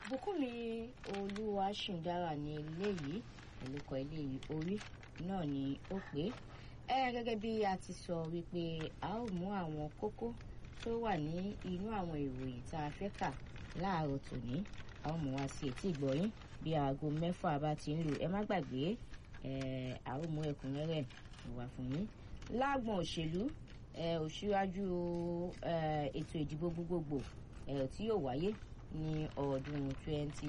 bùkúnmi olúwaṣìndára ní eléyìí olùkọ́ eléyìí orí náà ni ó pé ẹ gẹ́gẹ́ bí a ti sọ wípé a ó mú àwọn kókó tó wà ní inú àwọn ìròyìn tá a fẹ́ kà láàárọ̀ tòní a ó mú wá sí etí ìgbọ̀yìn bí aago mẹ́fà bá ti ń lò ẹ má gbàgbé ẹ a ó mú ẹ̀kúnrẹ́rẹ́ wá fún yín lágbọ̀n òṣèlú òṣìwájú ètò ìdìbò gbogbogbò tí yóò wáyé ní ọdún twenty